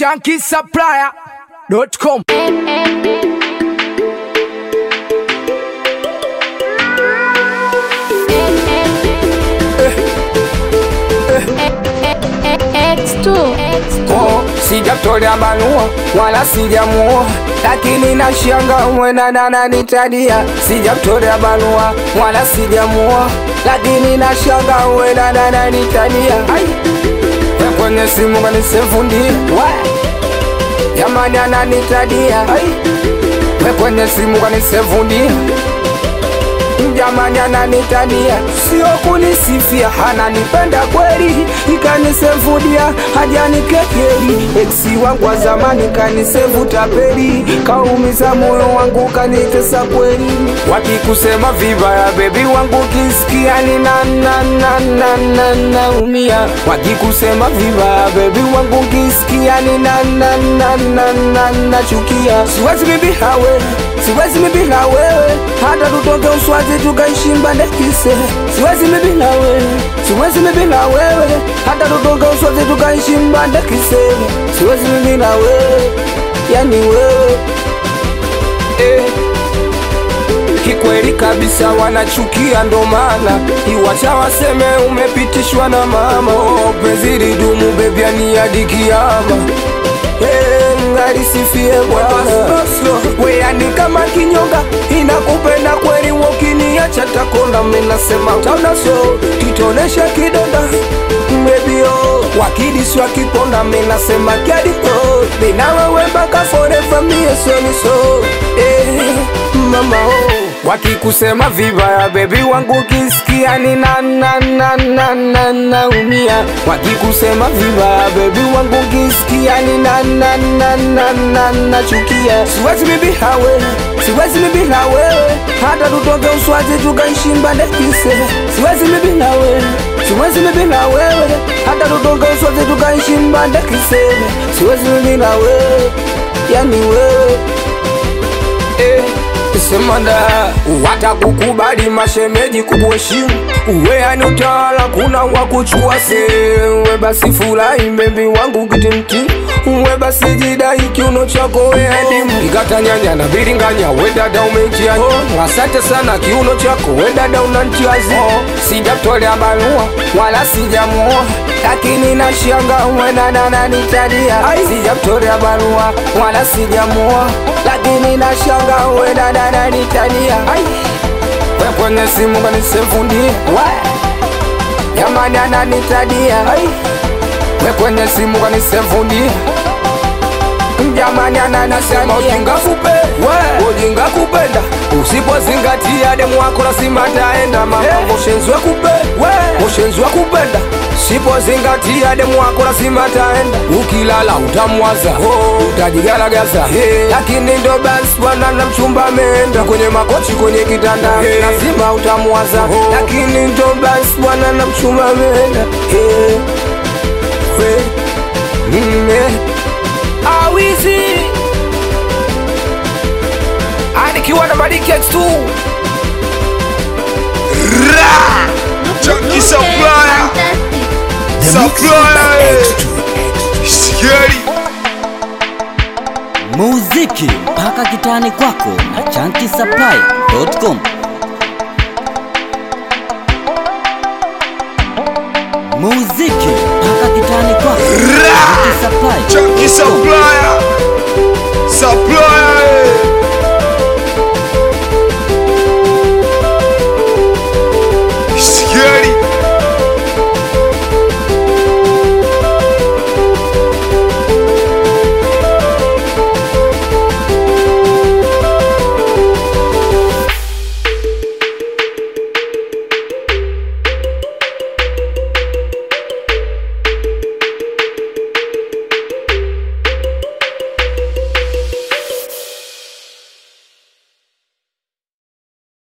shankisupplier.com. X2 Oh, sijamtolea barua wala sijamuoa, lakini nashanga mwenana nanitadia. Sijamtolea barua wala sijamuoa, lakini nashanga mwenana nanitadia. Ai, we kwenye simu kanisefundi jamani, ananitadia. Ai, we kwenye simu kanisefundi jamani ananitania, sio kunisifia, ananipenda kweli, ikanisevudia hajanikekeli. Eksi wangu wa zamani kanisevu tapeli, kaumiza moyo wangu kanitesa kweli. Wakikusema vibaya bebi wangu kisikia ni na na na na na naumia. Wakikusema vibaya bebi wangu kisikia ni na na na na na nachukia. Siwezi bibi hawe siwezi mimi bila wewe, hata tutoke Uswazi tukaishi Mbandekise. Siwezi mimi bila wewe, siwezi mimi bila wewe, hata tutoke Uswazi tukaishi Mbandekise. Siwezi mimi bila wewe, yani wewe eh. Kikweli kabisa wanachukia, ndo maana iwacha waseme umepitishwa na mama. Oh, penzi lidumu bebi, ani hadi kiama Eh, ngarisifie Bwana weani kama kinyonga inakupenda kweli, wokiniacha takonda. Menasema utaonaso titonesha kidonda mbebio wakidisi wakiponda. Menasema kiadiko mina wewe mpaka forever mie soniso eh, mama oh. Wakikusema vibaya bebi wangu kisikia ni na na na na na naumia. Wakikusema vibaya bebi wangu kisikia ni na na na na na nachukia. Siwezi mimi hawe, siwezi mimi na wewe, hata tutoke Uswazi tukaishi Mbandekise. Siwezi mimi na wewe, siwezi mimi na wewe, hata tutoke Uswazi tukaishi Mbandekise. Siwezi mimi na wewe, yani wewe eh semanda watakukubali mashemeji kukuheshimu uwe ani utawala kuna wakuchua sewe basi furahi mbebi wangu kitimti uwe basi jidai kiuno chako weadimu ikatanyanya na biringanya we dada umejia oh, asante sana kiuno chako we dada unantiazi oh, sijatolea barua wala sijamuoa lakini nashanga mwenana nanitadia sijamtolea barua wala sijamuoa lakini nashanga mwenana nanitadia we kwenye simu kanisefundi jamani ananitadia we kwenye simu kanisefundi jamani ananasema ujinga kupe ujinga kupenda usipozingatia demu wako lazima taenda mama moshenzwe kupe moshenzwe kupenda sipozingatia demu wako lazima taenda ukilala utamwaza oh, utajigalagaza hey. lakini ndo basi bwana na mchumba ameenda kwenye makochi kwenye kitanda hey. lazima utamwaza oh. lakini ndo basi bwana na mchumba ameenda hey. hey. mm, hey. awizi anikiwa na Maliki X2 Chunky Supplier, Supplier, Scary. muziki mpaka kitani kwako na chankisapply.com muziki mpaka kitani kwako na Chunky chankisapply.com Supplier, Supplier.